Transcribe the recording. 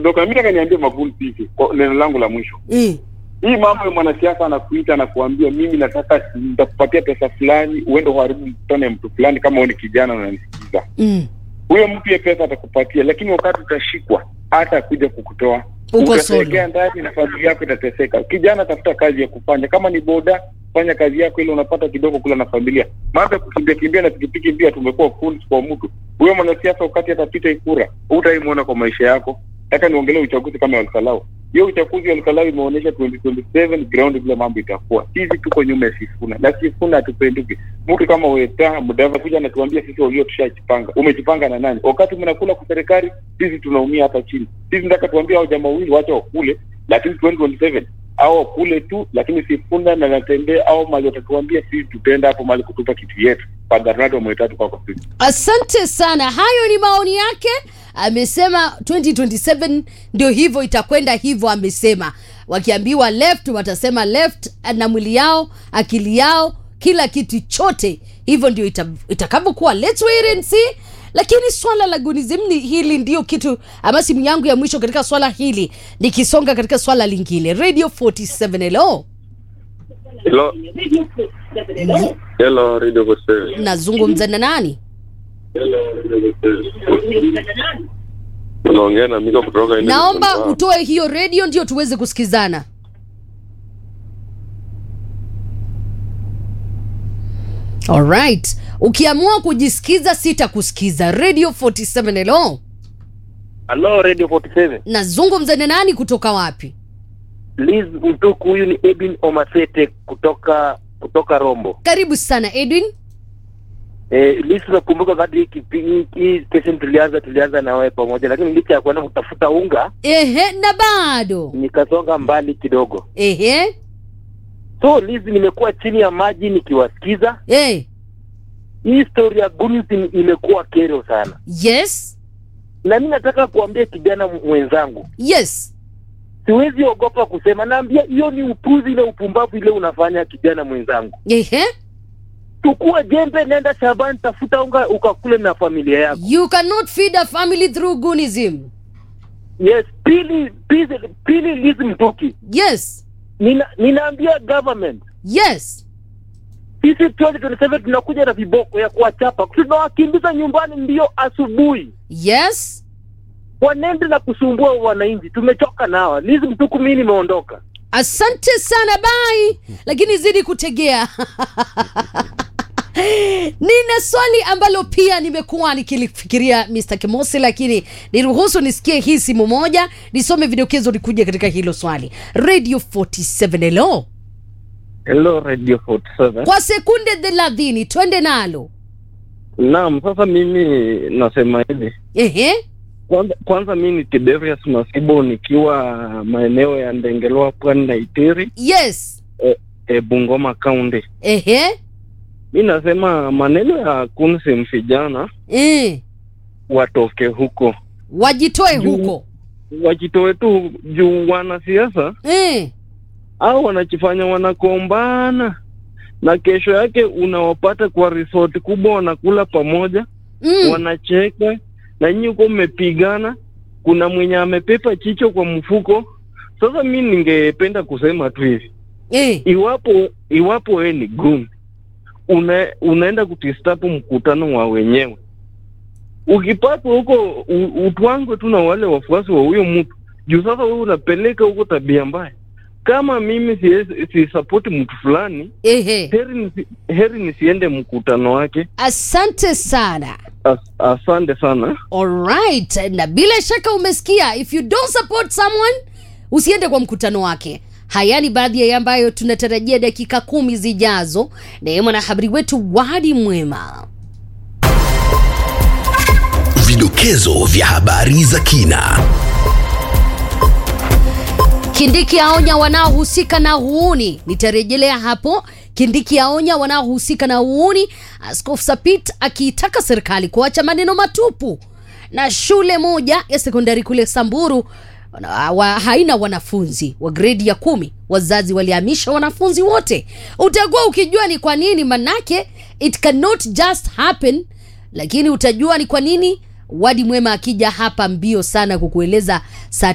kuondoka. Mimi nataka niambie Magufuli hivi, kwa neno langu la mwisho. Eh. Hii mambo ya mwanasiasa anakuita anakuambia mimi nataka nitakupatia pesa fulani uende uharibu mkutano ya mtu fulani kama wewe ni kijana unanisikiza. Mm. Huyo mtu ye pesa atakupatia, lakini wakati utashikwa hata kuja kukutoa Uko utategea solo. ndani na familia yako itateseka. Kijana, tafuta kazi ya kufanya, kama ni boda, fanya kazi yako ile unapata kidogo kula na familia. Mambo ya kukimbia kimbia na pikipiki mbia, tumekuwa fools kwa mtu huyo. Mwanasiasa wakati atapita ikura, hutaimwona kwa maisha yako. Nataka niongelee uchaguzi kama Olkalau. Hiyo uchaguzi wa Olkalau imeonyesha 2027 ground vile mambo itakuwa. Sisi tuko nyuma ya Sifuna na Sifuna hatupenduki. Mtu kama Weta Mudava kuja anatuambia sisi walio tushajipanga. Umejipanga na nani? Wakati mnakula kwa serikali, sisi tunaumia hapa chini. Sisi nataka tuambie hao jamaa wawili wacha wakule, lakini 2027 au wakule tu, lakini Sifuna na Natembea au mali watatuambia sisi tutaenda hapo mali kutupa kitu yetu. Padharnado mwetatu kwa kwa sisi. Asante sana, hayo ni maoni yake. Amesema 2027 ndio hivyo, itakwenda hivyo. Amesema wakiambiwa left watasema left, na mwili yao, akili yao, kila kitu chote hivyo ndio ita, itakavyokuwa. Let's wait and see. Lakini swala la gunism ni hili ndio kitu ama simu yangu ya mwisho katika swala hili, nikisonga katika swala lingine. Radio 47 hello, Hello. Hello, Radio Gospel. nazungumza na nani? Unaongea na Mika kutoka India. Naomba utoe hiyo radio ndio tuweze kusikizana. Alright. Ukiamua kujisikiza sitakusikiza. Radio 47 hello. Hello Radio 47. Nazungumza na nani kutoka wapi? Liz Mtuku huyu ni Edwin Omasete kutoka kutoka Rombo. Karibu sana Edwin. Eh, Liz nakumbuka wakati hii kipindi hii station tulianza tulianza na wewe pamoja lakini licha ya kwenda kutafuta unga Ehe, na bado. nikasonga mbali kidogo. Ehe. So Liz nimekuwa chini ya maji nikiwasikiza. Eh. Hii story ya Gunism imekuwa kero sana. Yes. Na mimi nataka kuambia kijana mwenzangu, Yes. siwezi ogopa kusema, naambia hiyo ni upuzi ile upumbavu ile unafanya kijana mwenzangu. Ehe. chukua jembe, nenda shambani, tafuta unga ukakule na familia yako. You cannot feed a family through goonism. Yes, pili pili, pili Liz Mtuki, Yes. nina, ninaambia government Yes. sisi 2027 tunakuja na viboko ya kuwachapa, tunawakimbiza nyumbani mbio asubuhi, Yes. wanende na kusumbua wananchi. Tumechoka nawa. Liz Mtuku, mimi nimeondoka. Asante sana bye, lakini zidi kutegea. Nina swali ambalo pia nimekuwa nikilifikiria Mr. Kimosi, lakini niruhusu nisikie hii simu moja, nisome vidokezo likuja katika hilo swali. Radio 47 hello, Hello Radio 47. kwa sekunde thelathini twende nalo. Naam, sasa mimi nasema hivi. Ehe, Kwanza, kwanza mimi ni Tiberius Masibo nikiwa maeneo ya Ndengelwa Pwani na Itiri yes, e, Bungoma County. ehe, Mi nasema maneno ya kunsim vijana eh, watoke huko, wajitoe Juu- huko wajitoe tu juu wanasiasa eh, au wanajifanya wanakombana na kesho yake unawapata kwa resort kubwa wanakula pamoja mm, wanacheka na nyinyi huko mmepigana, kuna mwenye amepepa chicho kwa mfuko. Sasa mi ningependa kusema tu hivi, eh, iwapo iwapo wewe ni gun una, unaenda kutistapu mkutano wa wenyewe, ukipatwa huko u- utwangwe tu na wale wafuasi wa huyo mtu juu. Sasa wewe unapeleka huko tabia mbaya. Kama mimi siwezi- sisapoti mtu fulani, ehe. heri nisi, heri nisiende mkutano wake. Asante sana. As, asante sana. Alright, na bila shaka umesikia, if you don't support someone usiende kwa mkutano wake. Haya ni baadhi ya ambayo tunatarajia dakika kumi zijazo. Naye mwanahabari wetu Wadi Mwema. Vidokezo vya habari za kina. Kindiki aonya wanaohusika na uuni. Nitarejelea hapo. Kindiki aonya wanaohusika na uuni. Askofu Sapit akiitaka serikali kuacha maneno matupu. Na shule moja ya sekondari kule Samburu wana- wa, haina wanafunzi wa gredi ya kumi. Wazazi walihamisha wanafunzi wote. Utakuwa ukijua ni kwa nini, manake it cannot just happen, lakini utajua ni kwa nini. Wadi Mwema akija hapa mbio sana kukueleza saa